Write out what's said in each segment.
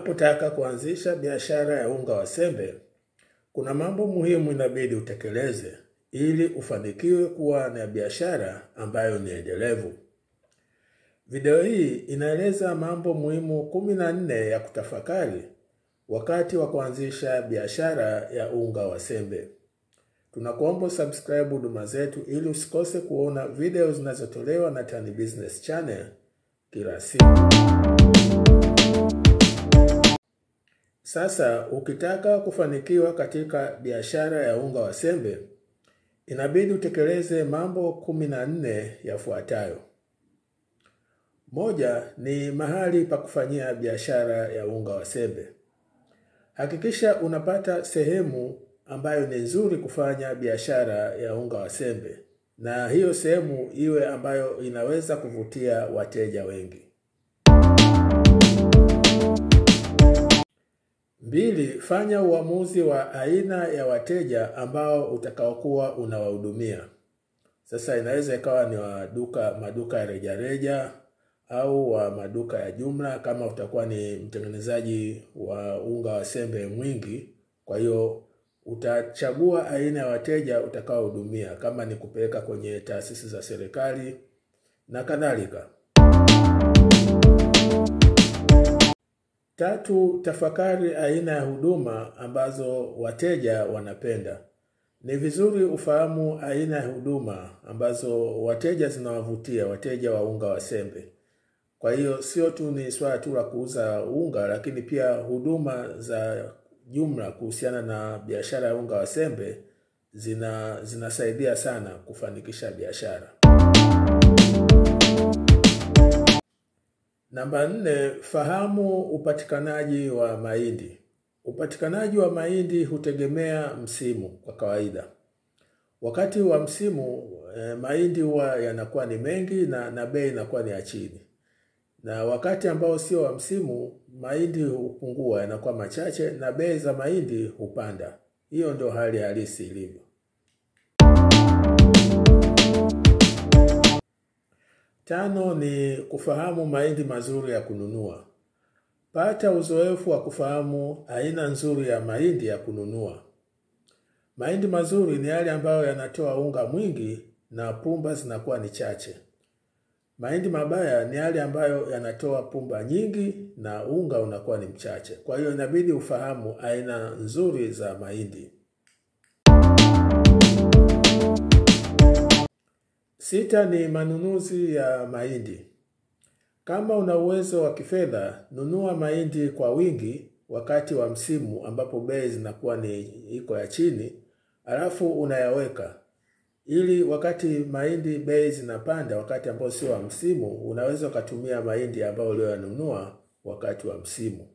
Unapotaka kuanzisha biashara ya unga wa sembe, kuna mambo muhimu inabidi utekeleze ili ufanikiwe kuwa na biashara ambayo ni endelevu. Video hii inaeleza mambo muhimu kumi na nne ya kutafakari wakati wa kuanzisha biashara ya unga wa sembe. Tunakuomba subscribe huduma zetu ili usikose kuona video zinazotolewa na Tan Business Channel kila siku. Sasa ukitaka kufanikiwa katika biashara ya unga wa sembe, inabidi utekeleze mambo kumi na nne yafuatayo. Moja ni mahali pa kufanyia biashara ya unga wa sembe. Hakikisha unapata sehemu ambayo ni nzuri kufanya biashara ya unga wa sembe, na hiyo sehemu iwe ambayo inaweza kuvutia wateja wengi. Mbili, fanya uamuzi wa aina ya wateja ambao utakaokuwa unawahudumia. Sasa inaweza ikawa ni wa duka maduka ya rejareja au wa maduka ya jumla, kama utakuwa ni mtengenezaji wa unga wa sembe mwingi. Kwa hiyo utachagua aina ya wateja utakaohudumia, kama ni kupeleka kwenye taasisi za serikali na kadhalika. Tatu, tafakari aina ya huduma ambazo wateja wanapenda. Ni vizuri ufahamu aina ya huduma ambazo wateja zinawavutia wateja wa unga wa sembe. Kwa hiyo sio tu ni swala tu la kuuza unga, lakini pia huduma za jumla kuhusiana na biashara ya unga wa sembe zina zinasaidia sana kufanikisha biashara. Namba nne, fahamu upatikanaji wa mahindi. Upatikanaji wa mahindi hutegemea msimu kwa kawaida. Wakati wa msimu eh, mahindi huwa yanakuwa ni mengi na, na bei inakuwa ni ya chini, na wakati ambao sio wa msimu mahindi hupungua, yanakuwa machache na bei za mahindi hupanda. Hiyo ndio hali halisi ilivyo. Tano ni kufahamu mahindi mazuri ya kununua. Pata uzoefu wa kufahamu aina nzuri ya mahindi ya kununua. Mahindi mazuri ni yale ambayo yanatoa unga mwingi na pumba zinakuwa ni chache. Mahindi mabaya ni yale ambayo yanatoa pumba nyingi na unga unakuwa ni mchache. Kwa hiyo inabidi ufahamu aina nzuri za mahindi. Sita ni manunuzi ya mahindi. Kama una uwezo wa kifedha, nunua mahindi kwa wingi wakati wa msimu ambapo bei zinakuwa ni iko ya chini, alafu unayaweka ili wakati mahindi bei zinapanda, wakati ambao sio wa msimu, unaweza ukatumia mahindi ambayo uliyoyanunua wakati wa msimu.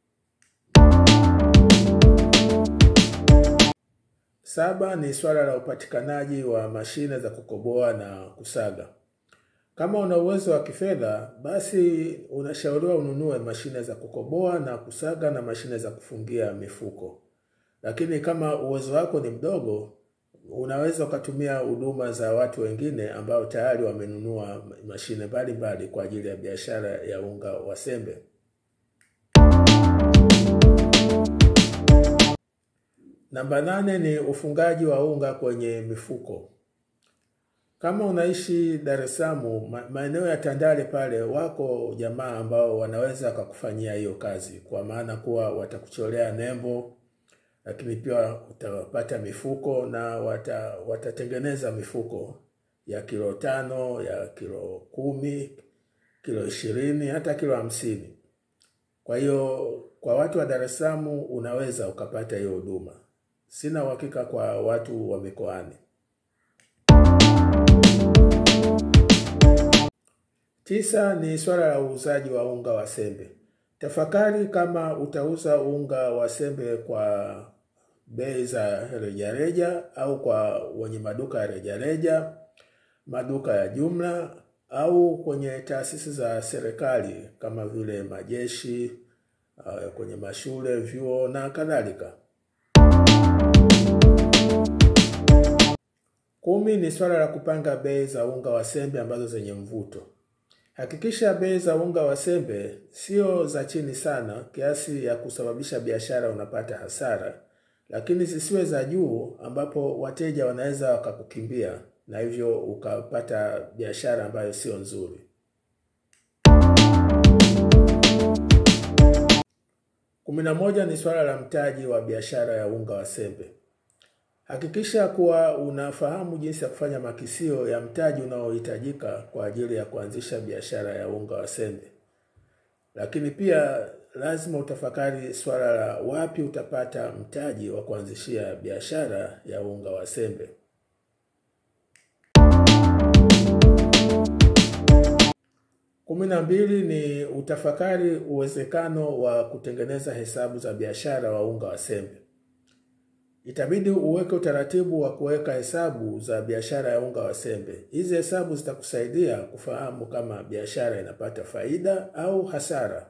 Saba ni swala la upatikanaji wa mashine za kukoboa na kusaga. Kama una uwezo wa kifedha, basi unashauriwa ununue mashine za kukoboa na kusaga na mashine za kufungia mifuko. Lakini kama uwezo wako ni mdogo, unaweza ukatumia huduma za watu wengine ambao tayari wamenunua mashine mbalimbali kwa ajili ya biashara ya unga wa sembe. Namba nane ni ufungaji wa unga kwenye mifuko. Kama unaishi Dar es Salaam, maeneo ya Tandale pale, wako jamaa ambao wanaweza wakakufanyia hiyo kazi, kwa maana kuwa watakucholea nembo, lakini pia utapata mifuko na wata, watatengeneza mifuko ya kilo tano, ya kilo kumi, kilo ishirini, hata kilo hamsini. Kwa hiyo kwa watu wa Dar es Salaam unaweza ukapata hiyo huduma. Sina uhakika kwa watu wa mikoani. Tisa ni swala la uuzaji wa unga wa sembe. Tafakari kama utauza unga wa sembe kwa bei za rejareja au kwa wenye maduka ya rejareja, maduka ya jumla au kwenye taasisi za serikali kama vile majeshi, kwenye mashule, vyuo na kadhalika. Kumi ni swala la kupanga bei za unga wa sembe ambazo zenye mvuto. Hakikisha bei za unga wa sembe sio za chini sana kiasi ya kusababisha biashara unapata hasara, lakini zisiwe za juu ambapo wateja wanaweza wakakukimbia na hivyo ukapata biashara ambayo sio nzuri. Kumi na moja ni swala la mtaji wa biashara ya unga wa sembe. Hakikisha kuwa unafahamu jinsi ya kufanya makisio ya mtaji unaohitajika kwa ajili ya kuanzisha biashara ya unga wa sembe. Lakini pia lazima utafakari swala la wapi utapata mtaji wa kuanzishia biashara ya unga wa sembe. Kumi na mbili ni utafakari uwezekano wa kutengeneza hesabu za biashara wa unga wa sembe. Itabidi uweke utaratibu wa kuweka hesabu za biashara ya unga wa sembe. Hizi hesabu zitakusaidia kufahamu kama biashara inapata faida au hasara.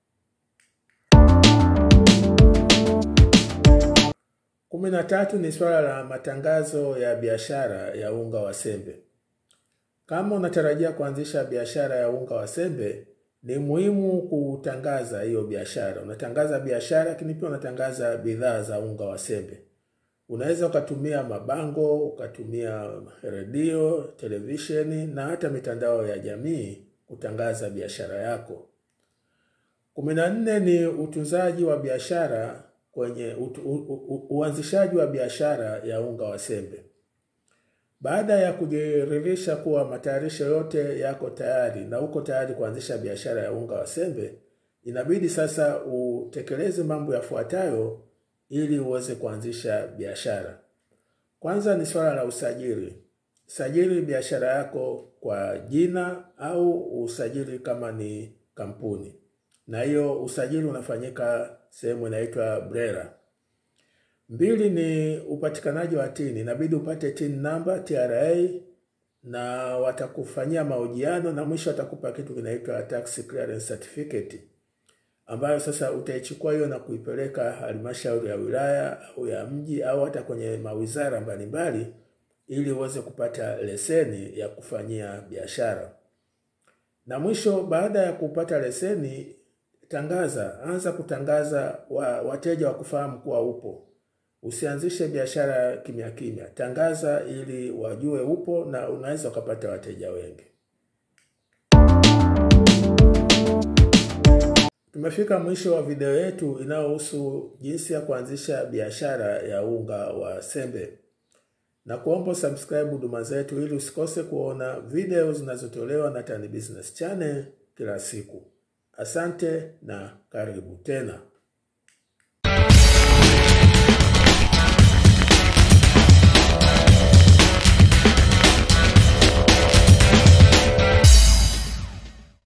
Kumi na tatu ni swala la matangazo ya biashara ya unga wa sembe. Kama unatarajia kuanzisha biashara ya unga wa sembe, ni muhimu kutangaza hiyo biashara. Unatangaza biashara, lakini pia unatangaza bidhaa za unga wa sembe. Unaweza ukatumia mabango, ukatumia redio, televisheni na hata mitandao ya jamii kutangaza biashara yako. Kumi na nne ni utunzaji wa biashara kwenye utu, u, u, uanzishaji wa biashara ya unga wa sembe. Baada ya kujiridhisha kuwa matayarisho yote yako tayari na uko tayari kuanzisha biashara ya unga wa sembe, inabidi sasa utekeleze mambo yafuatayo ili uweze kuanzisha biashara. Kwanza ni swala la usajili. Sajili biashara yako kwa jina au usajili kama ni kampuni, na hiyo usajili unafanyika sehemu inaitwa BRELA. Mbili ni upatikanaji wa tini. Inabidi upate tin namba TRA, na watakufanyia mahojiano na mwisho watakupa kitu kinaitwa tax clearance certificate ambayo sasa utaichukua hiyo na kuipeleka halmashauri ya wilaya au ya mji au hata kwenye mawizara mbalimbali ili uweze kupata leseni ya kufanyia biashara. Na mwisho, baada ya kupata leseni, tangaza, anza kutangaza wa, wateja wakufahamu kuwa upo. Usianzishe biashara kimya kimya, tangaza ili wajue upo na unaweza ukapata wateja wengi. Tumefika mwisho wa video yetu inayohusu jinsi ya kuanzisha biashara ya unga wa sembe, na kuomba subscribe huduma zetu ili usikose kuona video zinazotolewa na Tan Business Channel kila siku. Asante na karibu tena.